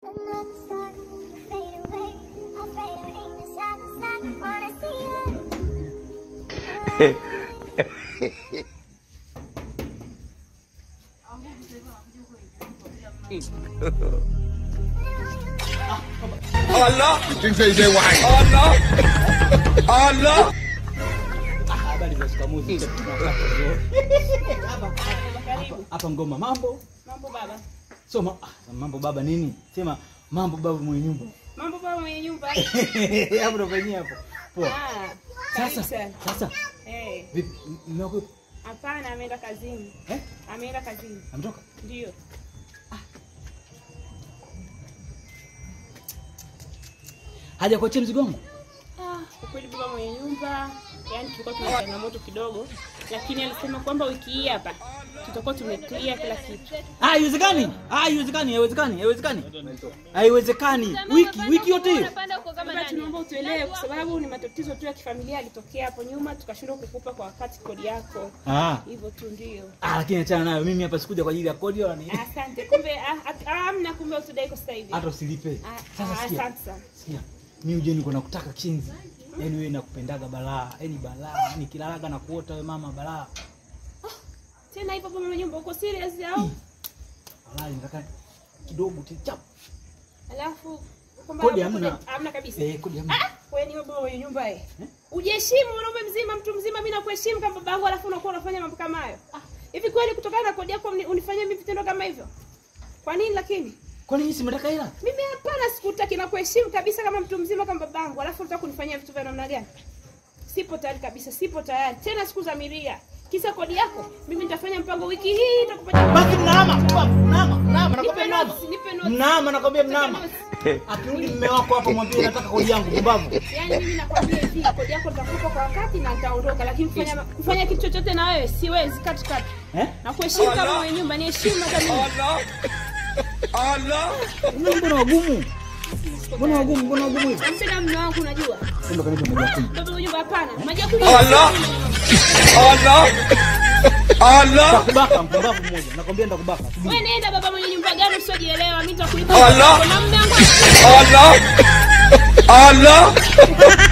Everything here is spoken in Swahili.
Another star, you fade away. I fade away inside the sun. Wanna see you. Habari za shikamoo. Hapa hapa- hapa ngoma mambo. Mambo baba. So ma, ah, mambo baba nini? Sema mambo baba mwenye nyumba. Mambo baba mwenye nyumba. Hapo ndo penyewe hapo. Poa. Ah, karibu Sasa sana. sasa Eh, vipi mmekuwa hapana ameenda kazini. eh? Ameenda kazini. Amtoka? Ndio. Haja kuachia mzigo wangu? Ah, kwa kweli baba mwenye nyumba, yani tulikuwa tuna changamoto kidogo, lakini alisema kwamba wiki hii hapa tutakuwa tumeclear kila kitu. Ah, haiwezekani. Ah, haiwezekani, haiwezekani, haiwezekani. Haiwezekani. Wiki wiki yote hiyo. Baba, tunaomba utuelewe kwa sababu ni matatizo tu ya kifamilia yalitokea hapo nyuma, tukashindwa kukupa kwa wakati kodi yako. Ah. Hivyo tu ndio. Ah, lakini achana nayo. Mimi hapa sikuja kwa ajili ya kodi wala nini. Asante. Kumbe ah, ah, ah, amna kumbe utudai kwa sasa hivi. Hata usilipe. Ah, Sasa ah, sikia. Asante sana. Sikia. Mimi uje niko nakutaka chinzi. Yaani wewe nakupendaga balaa. Yaani balaa. Nikilalaga na kuota wewe mama balaa. Tena hivyo baba mwenye nyumba uko serious au? Balaa nataka kidogo tu chap. Alafu kwamba Kodi hapo hamna. kodi- hamna kabisa. Eh, kodi hamna. Ah, wewe ni baba mwenye nyumba eh. Ujiheshimu mwanaume mzima, mtu mzima, mimi nakuheshimu kama babangu, alafu unakuwa unafanya mambo kama hayo. Ah, hivi kweli kutokana na kodi yako mni- unifanyie mimi vitendo kama hivyo? Kwa nini lakini? Kwani nyinyi si mnataka hela? Mimi hapana, sikutaki na kuheshimu kabisa kama mtu mzima kama babangu, alafu unataka kunifanyia vitu vya namna gani? Sipo tayari kabisa, sipo tayari. Tena sikuzamiria. Kisa kodi yako, mimi nitafanya mpango wiki hii nitakupatia. Basi mnahama, mbavu, mnahama, mnahama, Nipe nakwambia mnahama. notes, nipe notes. Mnahama, nakwambia mnahama. notes. Akirudi mume wako hapo mwambie nataka kodi yangu, mbavu. Yaani mimi nakwambia hivi, kodi yako nitakupa kwa wakati na nitaondoka, lakini kufanya kufanya kitu chochote na wewe siwezi kati kati. Eh? Na kuheshimu kama mwenye nyumba ni heshima hata mimi. Mbona mbona wagumu? Mbona wagumu? Mbona wagumu hivi? Nampenda mume wangu unajua. Ndio kanipa moja kumi. Baba mwenye nyumba hapana. Majakuli. Nitakubaka mpumbavu mmoja. Nakwambia nitakubaka. Subiri. Wewe nenda baba mwenye nyumba gani usiojielewa, mimi nitakulipa. Na mume wangu Allah!